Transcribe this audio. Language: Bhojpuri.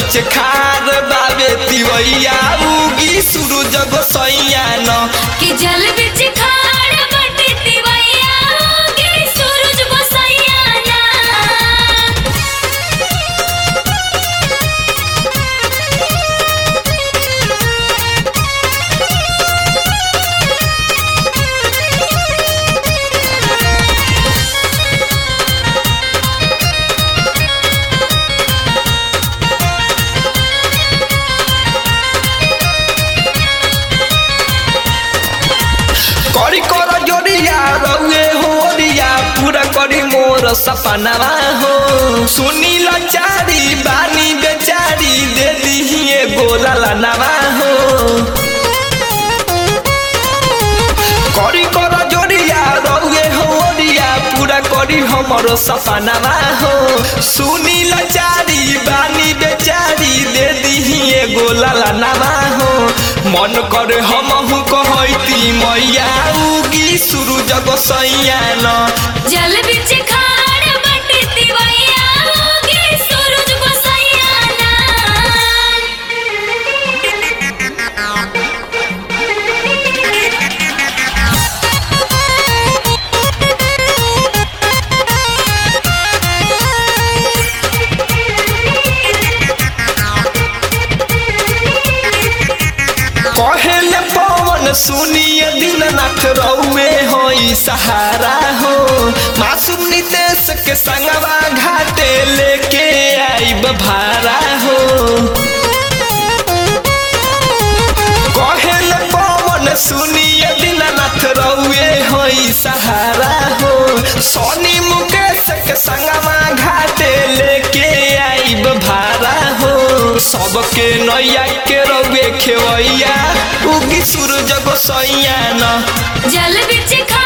बीच खार बाबे तिवैया उगी सूरज गोसैया न कि जल बिच खाड़ बटे तिवैया गे सूरज गोसैया ना करी कर जोड़िया रउए होरिया पूरा करी मोर सपनावा हो सुनी लाचारी बानी बेचारी दे दिहिए गोला लनवा हो करी कर जोड़िया रउए होरिया पूरा करी हमरो सपनावा हो सुनी लाचारी बानी बेचारी दे दिहिए गोला लनवा हो मन करे हमहु कहैती मैया उगी सूरज गोसैया न जल बिच खाड़ बटे तिवैया गे सूरज गोसैया ना कहेले पवन सुनिए दीननाथ रउए होई सहारा हो मासूम नितेश के संगवा घाटे लेके आइब भारा हो कहेले पवन सुनिए दीननाथ रउए होई सहारा हो सोनी मुकेश के संगवा घाटे लेके आइब भारा हो सबके नैया के रउए खेवैया उगी सूरज गोसैया न जल बिच खाड़